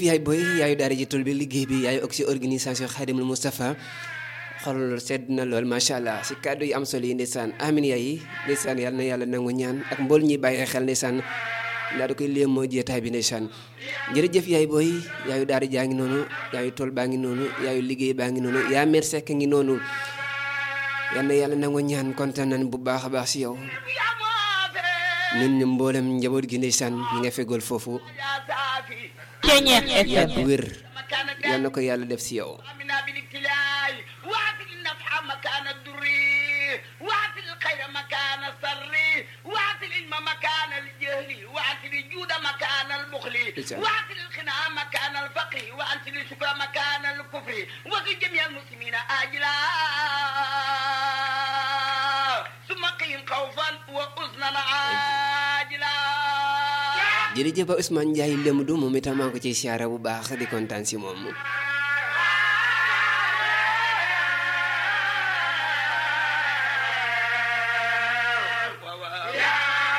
yaay booy yaayu daara ji tool bi liggéey bi yaayu aussi organisation Xaadimul Moustapha xol sedd na lool macha allah si kàddu yi am solo yi ndeysaan amin yaay ndeysaan yàlla na yàlla nangu ñaan ak mbool ñi bàyyi xel ndeysaan ndaa da koy léem moo jeetaay bi ndeysaan jërëjëf yaay booy yaayu daara jaa ngi noonu yaayu tool baa ngi noonu yaayu liggéey baa ngi noonu yaa mer sekk ngi noonu yal na yàlla nangu ñaan kontaan nañ bu baax a baax si yow ñun ñu mboolem njaboot gi ndeysaan ñi nga fegool foofu Ceñeex yàgg FM wér yal na ko yàlla def si yow امنا بالابتلاء واعطي النفع مكان الضر واعطي الخير مكان السر واعطي العلم مكان الجهل واعطي الجود مكان البخل إيه. واعطي الغنى مكان الفقر واعطي الشكر مكان الكفر وفي جميع المسلمين اجلا ثم قهم خوفا وحزنا عاجلا jërëjëf ba Ousmane Ndiaye lëmdu moom itam maa ngi ko ciy siyaare bu baax di kontaan si moom